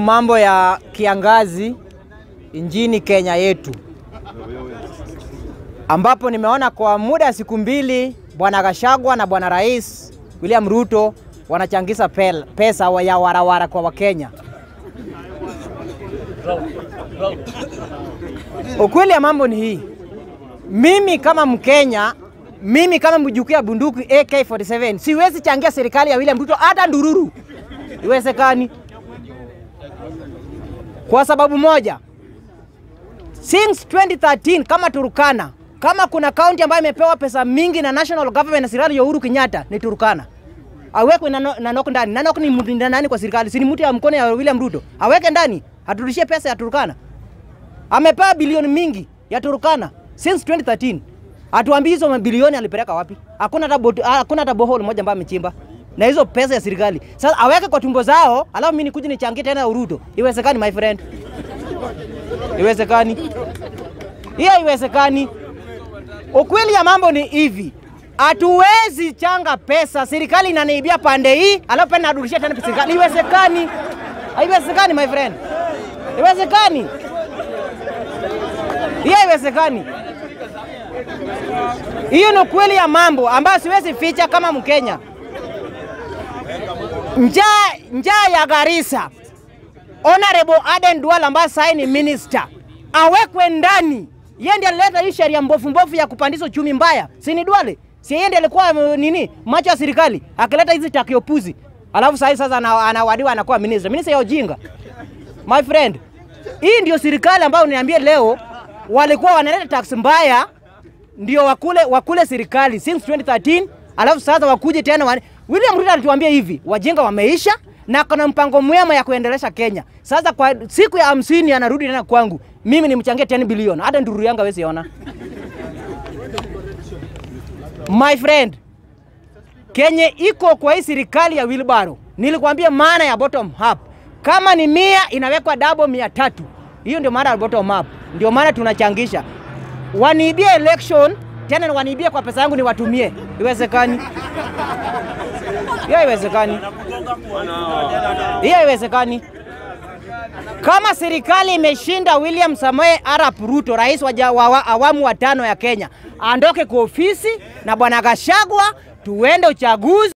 mambo ya kiangazi nchini Kenya yetu, ambapo nimeona kwa muda wa siku mbili bwana Gachagua na bwana Rais William Ruto wanachangisha pel- pesa wa- ya warawara kwa Wakenya. Ukweli ya mambo ni hii, mimi kama Mkenya, mimi kama mjukuu ya bunduki AK47 siwezi changia serikali ya William Ruto hata ndururu, iwezekani kwa sababu moja, since 2013 kama Turukana, kama kuna kaunti ambayo imepewa pesa mingi na national government na serikali ya Uhuru Kenyatta ni Turukana. Awekwe na Nanok ndani. Nanok ni mtu nani kwa serikali? Si ni mtu ya mkono ya William Ruto. Aweke ndani, aturudishie pesa ya Turukana. Amepewa bilioni mingi ya Turukana since 2013. Atuambie hizo mabilioni alipeleka wapi? Hakuna hata bot- hakuna hata bohole moja ambayo amechimba. Na hizo pesa ya serikali. Sasa aweke kwa tumbo zao, alafu mimi nikuje nichangie tena Ruto. Iwezekani my friend. Iwezekani. Hiyo haiwezekani. Ukweli ya mambo ni hivi, hatuwezi changa pesa, serikali inaniibia pande hii, alafu pena narudishia tena serikali. Iwezekani? Haiwezekani my friend, iwezekani. Hiyo haiwezekani. Hiyo ni ukweli ya mambo ambayo siwezi ficha kama Mkenya. Njaa njaa ya Garissa, Honorable Aden Duale ambaye sasa ni minister awekwe ndani. Yeye ndiye alileta hii sheria mbovu mbovu ya kupandisha uchumi mbaya, si ni Duale? Si yeye ndiye alikuwa mm, nini macho ya serikali akileta hizi takiopuzi, alafu sasa sasa ana- anawadiwa anakuwa minister, minister ya ujinga. My friend, hii ndio serikali ambayo uniambie leo walikuwa wanaleta tax mbaya ndio wakule wakule serikali since 2013 alafu sasa wakuje tena wane... William Ruto alituambia hivi, wajinga wameisha na kuna mpango mwema ya kuendelesha Kenya. Sasa kwa siku ya hamsini anarudi tena kwangu, mimi nimchangie 10 bilioni, hata nduru yangu hawezi ona. My friend, Kenya iko kwa hii serikali ya Wilbaro. Nilikwambia maana ya bottom up. Kama ni mia inawekwa double mia tatu. Hiyo ndio maana ya bottom up. Ndio maana tunachangisha. Waniibie election tena waniibie kwa pesa yangu niwatumie. Iwezekani? Hiyo haiwezekani. Hiyo haiwezekani. Kama serikali imeshinda William Samoei Arap Ruto, rais wa, ja- wa, wa awamu wa tano ya Kenya, aondoke kwa ofisi na bwana Gachagua, tuende uchaguzi.